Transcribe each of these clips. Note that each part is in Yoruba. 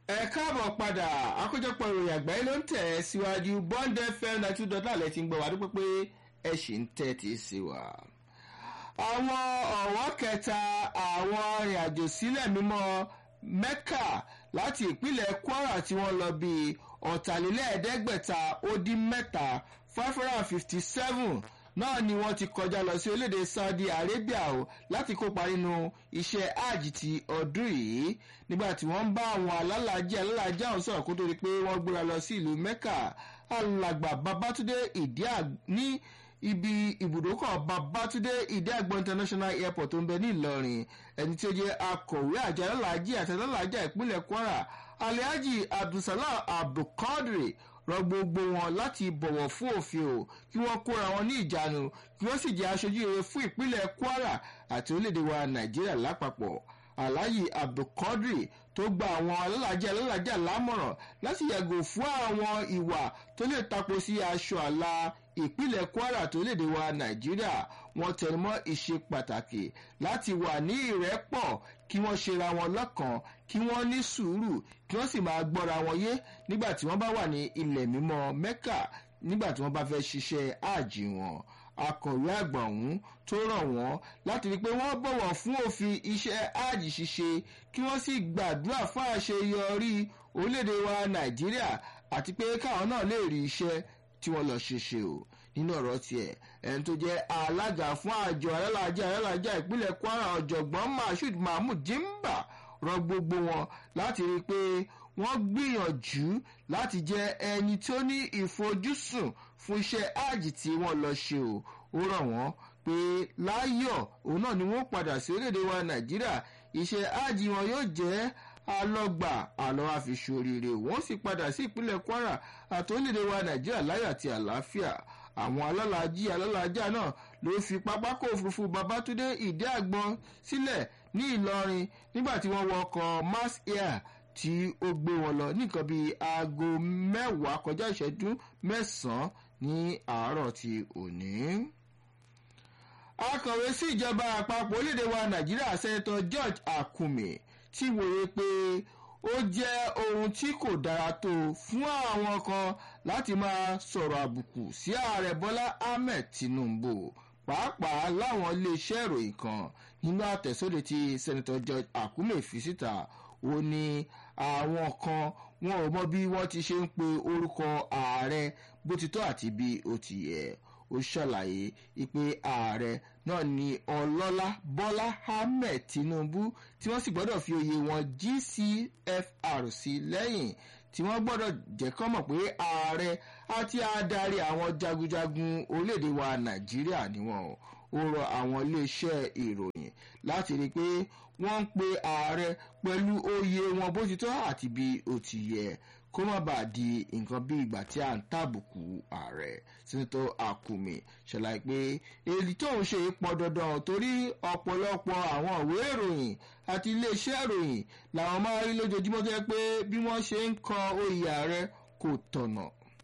ẹ káàbọ̀ padà àkójọpọ̀ ìròyìn àgbáyé ló ń tẹ̀ ẹ́ síwájú bond fm ninety two dot nine ti ń gbọ́ wá dúpẹ́ pé ẹ ṣì ń tẹ́tí sí wa. àwọn ọ̀wọ́ kẹta àwọn arìnrìnàjò sílẹ̀ mímọ́ mecca láti ìpínlẹ̀ kwara tí wọ́n lọ bíi ọ̀tàlélẹ́ẹ̀ẹ́dẹ́gbẹ̀ta ó dín mẹ́ta five hundred and fifty seven náà ni wọ́n ti kọjá lọ sí orílẹ̀-èdè saudi arabia o láti kópa nínú iṣẹ́ hajj ti ọdún yìí nígbà tí wọ́n ń bá àwọn alálàájì alálàájì àwọn sọ̀rọ̀ kó tó di pé wọ́n gbéra lọ sí ìlú mecca alàgbà babatunde ìdíà ní ibi ibùdókọ̀ babatunde ìdíàgbọ̀ international airport tó ń bẹ ní ìlọrin ẹni tí ó jẹ́ akọ̀wé àjọ alálàájì àti alálàájì ìpínlẹ̀ kwara alhaji abdulsalam abdulkadir rọ gbogbo wọn láti bọ̀wọ̀ fún òfin o kí wọ́n kóra wọn ní ìjánu kí wọ́n sì jẹ́ aṣojú rere fún ìpínlẹ̀ kwara àti orílẹ̀-èdè wa nàìjíríà lápapọ̀ alhaji abdulkadir tó gba àwọn alálàájá alálàájá lámọ̀ràn láti yàgò fún àwọn ìwà tó lè tapo sí aṣọ àlà ìpínlẹ̀ kwara tó léde wa nàìjíríà wọ́n tẹnumọ́ ìṣe pàtàkì láti wà ní ìrẹ́pọ̀ kí wọ́n ṣera wọn lọ́kàn kí wọ́n ní sùúrù kí wọ́n sì máa gbọ́ra wọn yé nígbà tí wọ́n bá wà ní ilẹ̀ mímọ́ mẹ́kà nígbà tí wọ́n bá fẹ́ ṣiṣẹ́ àjì wọn akọ̀wé àgbà ọ̀hún tó rọ̀ wọ́n láti rí i pé wọ́n bọ̀wọ̀ fún òfin iṣẹ́ àjì ṣíṣe kí wọ́n sì gbàdúrà fún àṣeyọrí orílẹ̀-èdè wa nàìjíríà àti pé káwọn náà lè rí iṣẹ́ tí wọ́n lọ ṣeṣe o nínú ọ̀rọ̀ tiẹ̀ ẹni tó jẹ́ alága fún àjọ alálàájá alálàájá ìpínlẹ̀ kwara ọ̀jọ̀gbọ́n mashood mahmood jimba rọ gbogbo wọn láti rí i pé wọ́n gbìyànjú láti jẹ́ ẹni tó ní ìfojúsùn fún iṣẹ́ àjì tí wọ́n lọ ṣe o ó rọ̀ wọ́n pé láyọ̀ òun náà ni wọ́n padà sí orílẹ̀-èdè wa nàìjíríà iṣẹ́ àjì wọn yóò jẹ́ alọ́gbà àlọ́ àfiṣoríire wọ́n sì padà sí ìpínlẹ̀ kwara àti orílẹ̀-èdè wa nàìjíríà láyọ̀ àti àlàáfíà àwọn alálàájì alálàájá náà ló fi pápákọ̀ òfurufú babatunde ìdí àgbọn sílẹ̀ ní ìlọrin nígbà tí wọ́n wọ ọkọ̀ mass air tí ó gbé wọn lọ nìkan bíi aago mẹ́wàá kọjá ìṣẹ́jú mẹ́sàn-án ní àárọ̀ ti òní. akọ̀wé sí ìjọba àpapọ̀ orílẹ̀-èdè wa nàìjíríà sẹ́ńtọ̀ george akume ti wòye pé ó jẹ́ ohun tí kò dára tó fún àwọn kan láti máa sọ̀rọ̀ àbùkù sí ààrẹ bọ́lá ahmed tinubu pàápàá láwọn iléeṣẹ́ ìròyìn kan nínú àtẹ̀sóde tí sẹ́ńtọ̀ george akume fi síta ó ní àwọn kan wọn ò mọ bí wọ́n ti ṣe ń pe orúkọ ààrẹ bó ti tọ́ àti bí ó ti yẹ ó ṣàlàyé pé ààrẹ náà ni ọlọ́lá bọ́lá ahmed tinubu tí wọ́n sì gbọ́dọ̀ fi oyè wọn gcfr sí lẹ́yìn tí wọ́n gbọ́dọ̀ jẹ́ kọ́ mọ̀ pé ààrẹ àti adarí àwọn jagunjagun orílẹ̀-èdè wa nàìjíríà ni wọ́n ó rọ àwọn iléeṣẹ́ ìròyìn láti rí i pé wọ́n ń pe ààrẹ pẹ̀lú oyè wọn bó ti tọ́ àti bí ó ti yẹ kó má bàa di nǹkan bí ìgbà tí à ń tàbùkù ààrẹ sínítọ́ àkùmí ṣàlàyé pé èyí tó ń ṣe pọn dandan torí ọ̀pọ̀lọpọ̀ àwọn ìwé ìròyìn àti iléeṣẹ́ ìròyìn làwọn máa rí lójoojúmọ́ tó yẹ pé bí wọ́n ṣe ń kọ oyè ààrẹ kò tọ̀nà.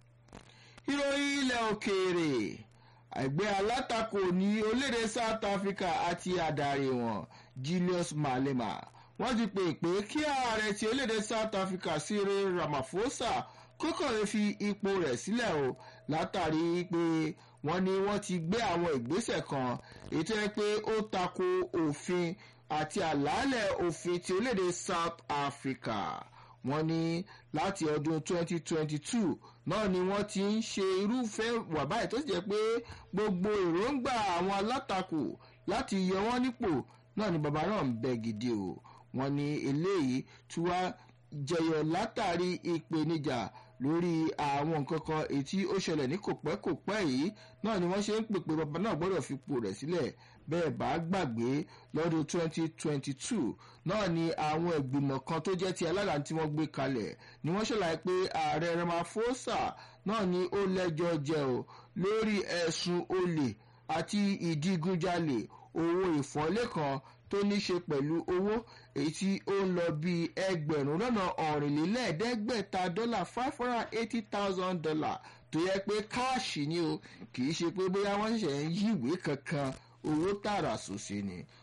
ìròyìn ilẹ̀ òkèèrè ẹgbẹ́ alátakò ní orílẹ̀-èdè south africa àti adarí wọn julius malema wọ́n ti pè pé kí ààrẹ ti orílẹ̀-èdè south africa cyril ramaphosa kókò lè fi ipò rẹ̀ sílẹ̀ o látàrí pé wọ́n ní wọ́n ti gbé àwọn ìgbésẹ̀ kan èyí tó yẹ pé ó tako òfin àti àlàálẹ̀ òfin ti orílẹ̀-èdè south africa wọ́n ní láti ọdún 2022 náà ni wọ́n ti ń ṣe irúfẹ́ wà báyìí tó sì jẹ́ pé gbogbo èròǹgbà àwọn alátakò láti yọ wọ́n nípò náà ni bàbá náà ń bẹ gidi o wọ́n ní eléyìí tí wá jẹyọ látàrí ìpèníjà lórí àwọn nǹkan kan ètí ó ṣẹlẹ̀ ní kòpẹ́kòpẹ́ yìí náà ni wọ́n ṣe ń pèpè bàbá náà gbọ́dọ̀ fipò rẹ̀ sílẹ̀ bẹ́ẹ̀ bá gbàgbé lọ́dún 2022 náà ni àwọn ìgbìmọ̀ kan tó jẹ́ ti alága tí wọ́n gbé kalẹ̀ ni wọ́n ṣàlàyé pé ààrẹ ramaphosa náà ni ó lẹ́jọ́ jẹ o lórí ẹ̀sùn olè àti ìdígunjalè owó ìfọ́lé kan tó ní ṣe pẹ̀lú owó èyí tí ó ń lọ bí ẹgbẹ̀rún lọ́nà ọ̀rìnlélẹ́ẹ̀ẹ́dẹ́gbẹ̀ta dọ́là five hundred and eighty thousand dollar tó yẹ pé káàṣì ni o kì í ṣe pé bóyá wọ́n ṣẹ̀ṣẹ̀ ń yíwèé kankan owó tààrà sòsè ni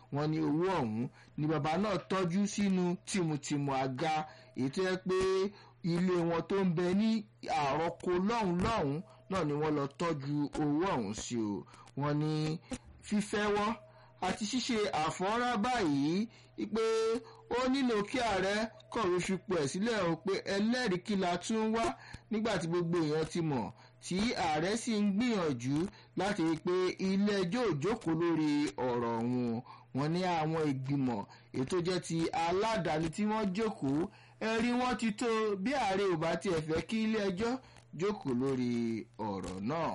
wọ́n ní owó ọ̀hún ni bàbá náà tọ́jú sínú tìmùtìmù àga èyí tó yẹ pé ilé wọn tó ń bẹ ní àròkọ lọ́hùn lọ́hùn náà ni wọ́n lọ tọ́jú owó ọ̀hún sí o wọ́n ní fífẹ́wọ́ àti ṣíṣe àfọ́nrá báyìí pé ó nílò kí ààrẹ kọ̀wé fipò ẹ̀ sílẹ̀ o pé ẹlẹ́rìí kí la tún wá nígbà tí gbogbo èèyàn ti mọ̀ tí ààrẹ sì ń gbìyànjú láti rí i pé ilé ẹjọ́ ò jókòó lórí ọ̀rọ̀ wọn wọn ní àwọn ìgbìmọ̀ ètò jẹ́ ti aládàáni tí wọ́n jókòó ẹ̀rí wọn ti tó bí ààrẹ ò bá tiẹ̀ fẹ́ kí ilé ẹjọ́ jókòó lórí ọ̀rọ̀ náà.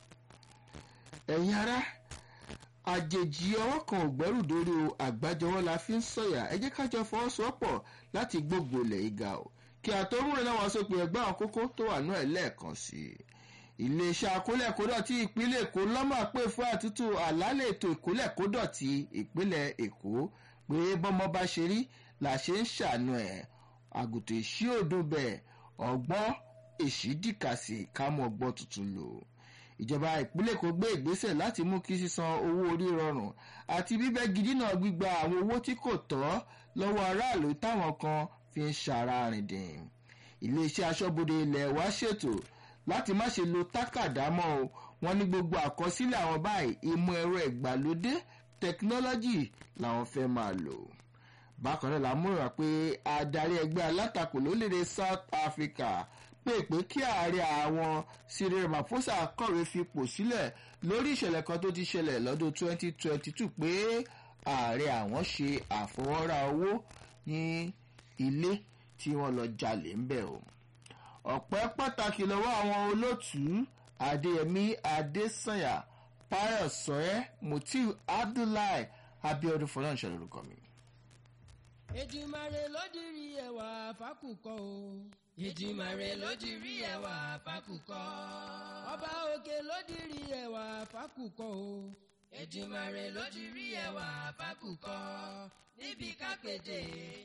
ẹ̀yin ará àjèjì ọwọ́ kan ò gbẹ́rù dórí o àgbájọwọ́ la fi ń sọ̀yà ẹ jẹ́ kájọ fọwọ́sowọ́pọ̀ láti gbógun ilẹ̀ ìgà o kí àtọ́múrẹ́ náà wọ́n sópin ẹgbẹ́ àwọn kókó tó wà náà lẹ́ẹ̀kan sí i iléeṣẹ́ akólẹ̀kódọ̀ tí ìpínlẹ̀ èkó lọ́mọ̀ pé fún àtúntò àlálẹ̀ ètò ìkólẹ̀kódọ̀ ti ìpínlẹ̀ èkó pé bọ́mọ bá ṣe rí là ṣe ń ṣàánú ẹ̀ àgùntàn èṣí òdùn bẹ́ẹ̀ ọgbọ́n èṣí dìkàsì kámú ọgbọ́n tuntun lò ìjọba ìpínlẹ̀ èkó gbé ìgbésẹ̀ láti mú kí sísan owó orí rọrùn àti bíbẹ́ gidi náà gbígba àwọn owó tí kò tọ́ lọ́wọ́ aráàlú táwọn kan fi ń ṣara rìndìn iléeṣẹ́ aṣọ́bodè ilẹ̀ wa ṣètò láti má ṣe lo tákàdá mọ́ o wọ́n ní gbogbo àkọsílẹ̀ àwọn báyìí ìmọ̀ ẹ̀rọ ìgbàlódé tẹkinọ́lọ́jì làwọn fẹ́ máa lò bákan náà lámúra pé adarí ẹgbẹ́ alátakò lórílẹ̀‐èdè south africa pè pé kí ààrẹ àwọn cyril ramaphosa kọ̀wé fipò sílẹ̀ lórí ìṣẹ̀lẹ̀ kan tó ti ṣẹlẹ̀ lọ́dún 2022 pé ààrẹ àwọn ṣe àfọwọ́rá owó ní ilé tí wọ́n lọ jalè ń bẹ̀ o ọ̀pẹ́ pàtàkì lọ́wọ́ àwọn olóòtú adéyẹmí adésànyà pius sọ́yẹ́ mutiu abdullahi abiodun fọlọ́nṣẹ́ lórúkọ mi. èjìmàrè lódìrí ẹwà fákùkọ o. èjìmàrè lódìrí ẹwà fákùkọ. ọba òkè lódìrí ẹwà fákùkọ o. èjìmàrè lódìrí ẹwà fákùkọ. níbi kápẹ́tẹ̀